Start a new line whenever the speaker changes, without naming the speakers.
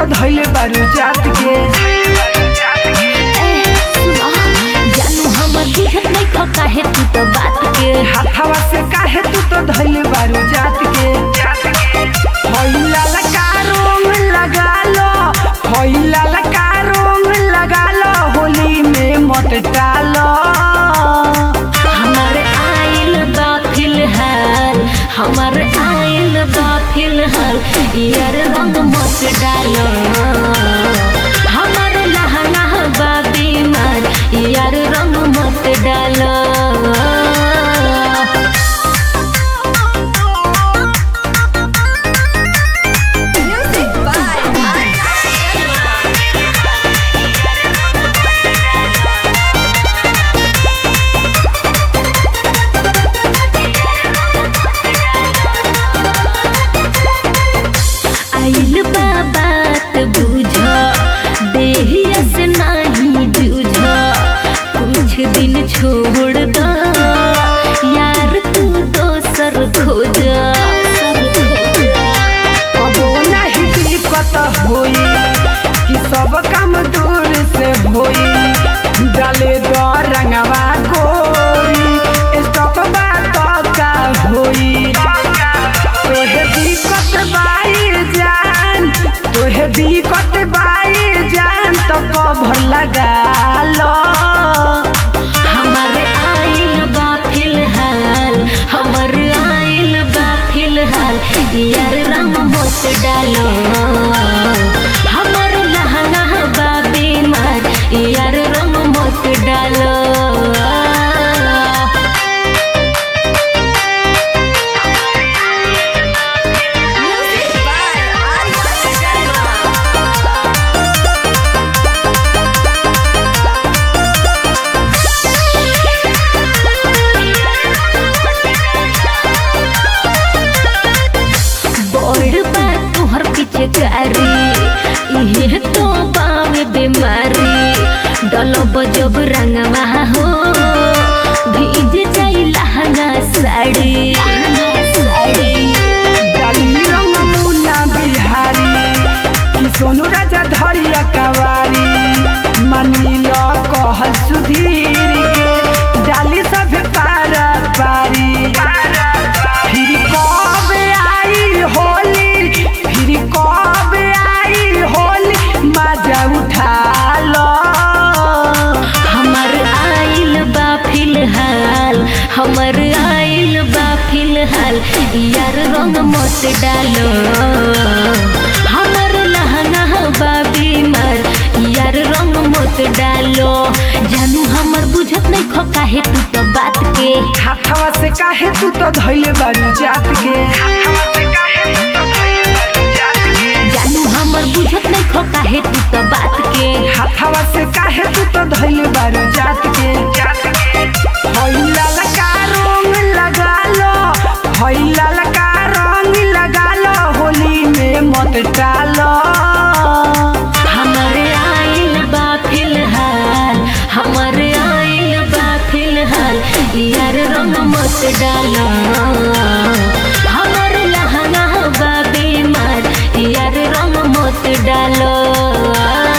तो धैले बारू जात के
जानू हमर बुझत नहीं खो काहे तू तो बात के
हाथावा से काहे तू तो धैले बारू जात के होइला लका रोंग लगा लो होइला लका रोंग लगा लो होली में मत डालो
हमर आइल बा फिलहाल हमर आइल बा फिलहाल यार रंग मत डालो हमर लहना बा बीमार यार रंग मत डालो आइल बा बात बुझ देहिया से नहीं जूझ कुछ दिन छोड़ दो यार तू दोसर खोज
कबो नहीं दिक्कत होई कि सब काम दूर से होई डाले दो रंगवा गोरी स्टॉप बात का होई तोहे दिक्कत बाई जान तोहे दिक्कत बाई जान तो कभर लगा लो
हमर आइल बा फिलहाल हमर आइल बा फिलहाल यार रंग मत डालो हमर लहंगा बा बीमार यार रंग मत डालो बड़ बा तुहर पीछे कारी इहे तो बावे बीमारी डलब जब रंगवा हो भीज जाई लहंगा साड़ी
डाली रंग मुन्ना बिहारी कि सोनू राजा धरिया कवारी मनील कह सुधीर के डाली सब पारा पारी फिर कब आई होली फिर कब आई होली मजा उठा लो
हमर आइल बा फिलहाल हमर आइल बा फिलहाल यार रंग मत डालो हमर लहंगा बा बीमार यार रंग मत डालो जानू हमर बुझत नहीं खो काहे तू तो बात के
हाथवा से काहे तू तो धैले बारू जात के
जानू हमर बुझत नहीं खो काहे तू तो बात के
हाथवा से काहे तू तो धैले बारू जात के होइला लका रंग लगा लो होइला लका रंग लगा लो होली में मत डालो
हमर आइल बा फिलहाल हमर आइल बा फिलहाल यार रंग मत डालो हमर लहंगा बा बीमार यार रंग मत डालो